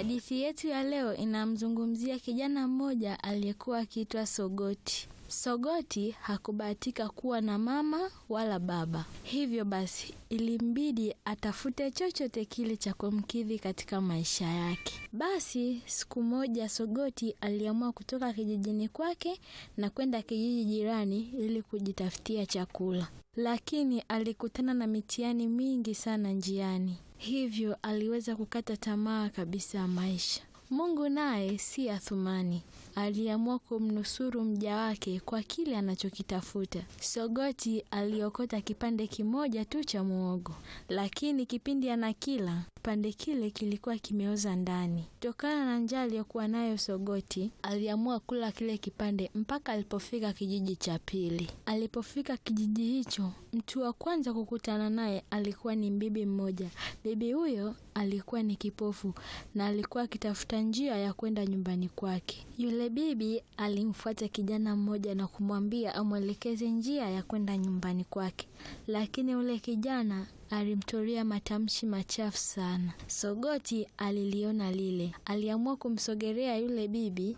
Hadithi yetu ya leo inamzungumzia kijana mmoja aliyekuwa akiitwa Sogoti. Sogoti hakubahatika kuwa na mama wala baba, hivyo basi ilimbidi atafute chochote kile cha kumkidhi katika maisha yake. Basi siku moja Sogoti aliamua kutoka kijijini kwake na kwenda kijiji jirani ili kujitafutia chakula, lakini alikutana na mitihani mingi sana njiani, hivyo aliweza kukata tamaa kabisa ya maisha. Mungu naye si athumani, aliamua kumnusuru mja wake kwa kile anachokitafuta. Sogoti aliokota kipande kimoja tu cha muogo, lakini kipindi anakila kipande kile kilikuwa kimeoza ndani. Kutokana na njaa aliyokuwa nayo Sogoti, aliamua kula kile kipande mpaka alipofika kijiji cha pili. Alipofika kijiji hicho, mtu wa kwanza kukutana naye alikuwa ni bibi mmoja. Bibi huyo alikuwa ni kipofu na alikuwa akitafuta njia ya kwenda nyumbani kwake. Yule bibi alimfuata kijana mmoja na kumwambia amwelekeze njia ya kwenda nyumbani kwake, lakini ule kijana alimtolea matamshi machafu sana. Sogoti aliliona lile, aliamua kumsogelea yule bibi